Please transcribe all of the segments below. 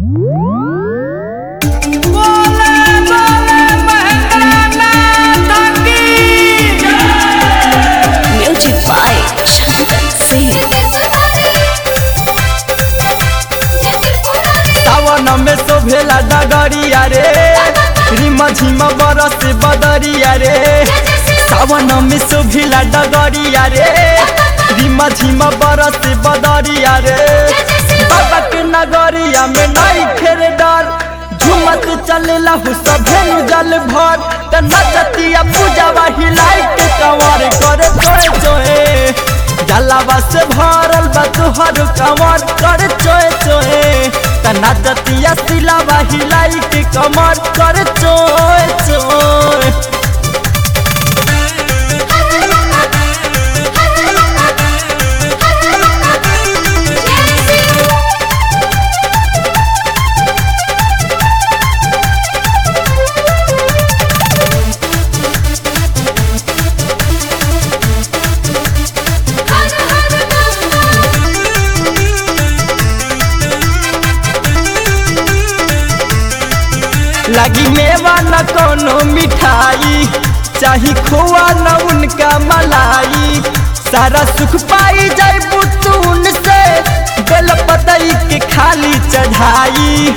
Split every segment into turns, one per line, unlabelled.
Music by Shankar Singh.
सावन में शोभेला डगरिया रे रिम झिम बरस बदरिया रे सावन में शोभेला डगरिया रे रिम झिम बरस बदरिया रे बाबा के नगरिया में नहीं खेर डर झुमत चलेला हु सभे नु जल भर त नचतिया पूजावा हिलाई के कंवर करे चोए चोए जलावा से भरल बा तुहर कमर कर चोए चोए त नचतिया सिलावा हिलाई के कमर कर चोए चोए लगी मेवा न कोनो मिठाई चाही खोआ न उनका मलाई सारा सुख पाई जाए बुतून से बेल पतई के खाली चढ़ाई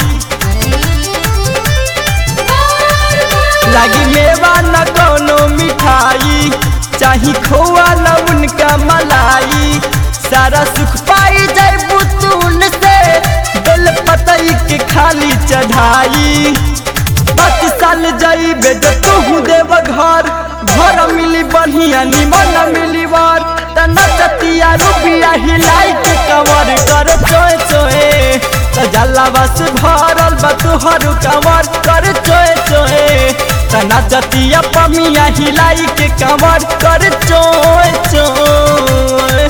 लगी मेवा न कोनो मिठाई चाही खोआ न उनका मलाई सारा सुख पाई जाए बुतून से बेल पतई के खाली चढ़ाई पाँच साल जाइबे तो तू देव घर घर मिली बढ़िया निमन मिली वर त नचतिया रुपिया हिलाई के कमर कर चोए चोए त जलावा से भरल बा तुहर कमर कर चोए चोए त नचतिया पमिया हिलाई के कमर कर चोए चोए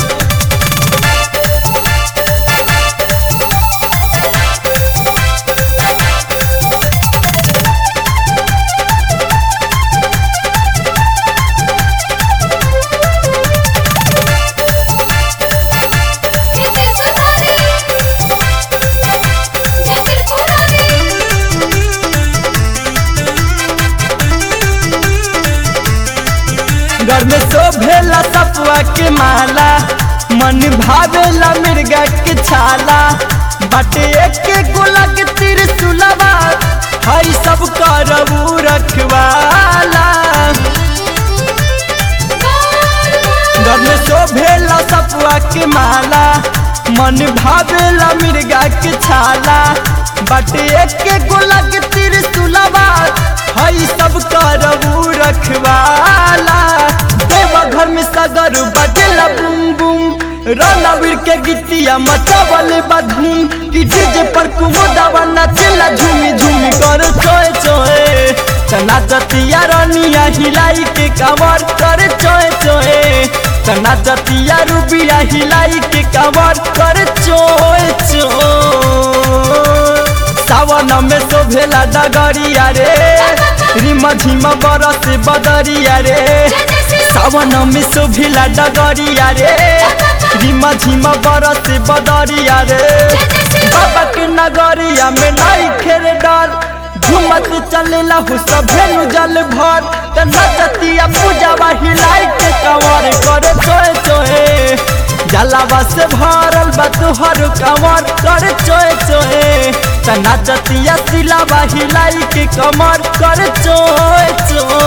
घर में शोभेला सपुआ के माला मन भावेला मिर्गा के छाला बाटे एक गोला के त्रिशूलवा हई सब करबू रखवाला घर में शोभेला सपुआ के माला मन भावेला मिर्गा के छाला बाटे एक गोला के त्रिशूलवा हई सब करबू रखवाला देवा घर में सगर बजेला बुम बुम रणवीर के गीतिया मचावले बधूम कि डीजे पर कुमुदावा नाचेला झूमी झूमी कर चोए चोए चना जतिया रनिया हिलाई के कमर कर चोए चोए चना जतिया रूबिया हिलाई के कमर कर चोए चोए सावन में शोभेला डगरिया रे रिम झिम बरस बदरिया रे सावन में शोभेला डगरिया रे रिम झिम बरस बदरिया रे बाबा के नगरिया में नहीं खेर डर झुमत चलेला हु सभे नु जल भर त नचतिया पूजावा हिलाई के कंवर करे चोए चोए जलावा से भरल बा तुहर कंवर कर चोए चोए त नचतिया सिलावा हिलाई के कमर कर चोए चोए